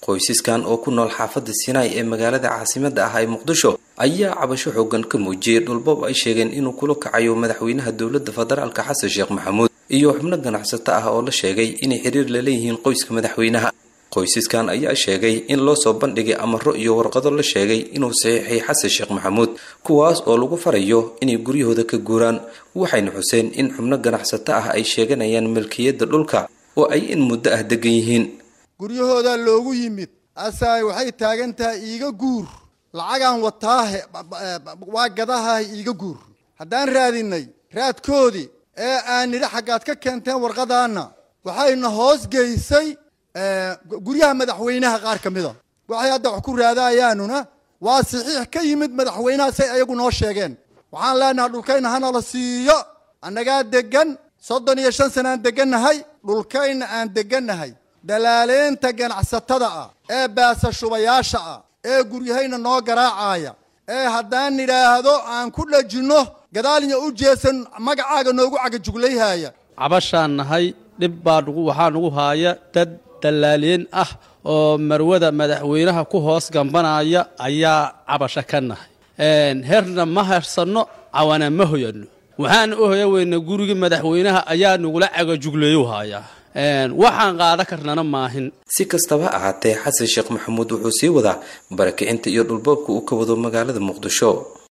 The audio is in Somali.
qoysaskan oo ku nool xaafadda sinaai ee magaalada caasimadda ah ee muqdisho ayaa cabasho xoogan ka muujiyey dhulbab ay sheegeen inuu kula kacayo madaxweynaha dowladda federaalka xasan sheekh maxamuud iyo xubno ganacsato ah oo la sheegay inay xiriir la leeyihiin qoyska madaxweynaha qoysaskan ayaa sheegay in loo soo bandhigay amaro iyo warqado la sheegay inuu saxiixay xasan sheekh maxamuud kuwaas oo lagu farayo inay guryahooda ka guuraan waxayna xuseen in xubno ganacsato ah ay sheeganayaan milkiyadda dhulka oo ay in muddo ah degan yihiin guryahoodaa loogu yimid asaay waxay taagan tahay iiga guur lacagaan wataahe waa gadahaah iiga guur haddaan raadinay raadkoodii ee aan nidhi xaggaad ka keenteen warqadaanna waxayna hoos geysay guryaha madaxweynaha qaar ka mida waxay hadda wax ku raadaayaanuna waa saxiix ka yimid madaxweynaha say ayagu noo sheegeen waxaan leenahay dhulkayna hana la siiyo annagaa degan soddon iyo shan sanaan degannahay dhulkayna aan degannahay dalaaleynta ganacsatada ah ee baasashubayaasha ah ee guryahayna noo garaacaya ee haddaan nidhaahdo aan ku dhajinno gadaalnya u jeesan magacaaga noogu cagajuglayhaya cabashaan nahay dhib baa nugu waxaa nugu haaya dad dallaaliin ah oo marwada madaxweynaha ku hoos gambanaya ayaa cabasho ka nahay herna ma hersanno cawana ma hoyanno waxaan u hoya weyna gurigii madaxweynaha ayaa nagula cagajugleeyu hayaa waxaan qaada karnana maahin si kastaba ahaatee xasan sheekh maxamuud wuxuu sii wadaa barakicinta iyo dhulboobka uu ka wado magaalada muqdisho